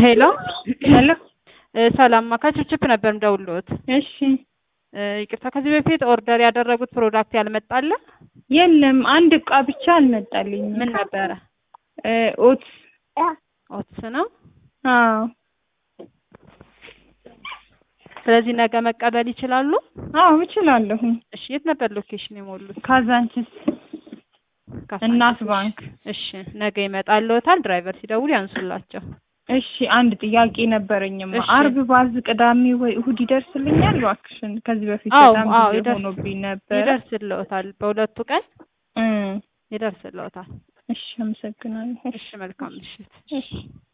ሄሎ ሄሎ እ ሰላም ከችፕችፕ ነበር ምደውልዎት። እሺ እ ይቅርታ ከዚህ በፊት ኦርደር ያደረጉት ፕሮዳክት ያልመጣለ የለም አንድ እቃ ብቻ አልመጣልኝም። ምን ነበረ? እ ኦትስ ኦትስ ነው። አዎ ስለዚህ ነገ መቀበል ይችላሉ? አዎ እችላለሁ። እሺ የት ነበር ሎኬሽን የሞሉት? ካዛንችስ እናት ባንክ። እሺ ነገ ይመጣልዎታል። ድራይቨር ሲደውል ያንሱላቸው። እሺ አንድ ጥያቄ ነበረኝማ። እሺ። አርብ ባዝ ቅዳሜ ወይ እሁድ ይደርስልኛል? እባክሽን ከዚህ በፊት አዎ በጣም አዎ ጊዜ ይደርስ ሆኖብኝ ነበረ። ይደርስልዎታል። በሁለቱ ቀን እ ይደርስልዎታል። እሺ አመሰግናለሁ። እሺ መልካም ምሽት። እሺ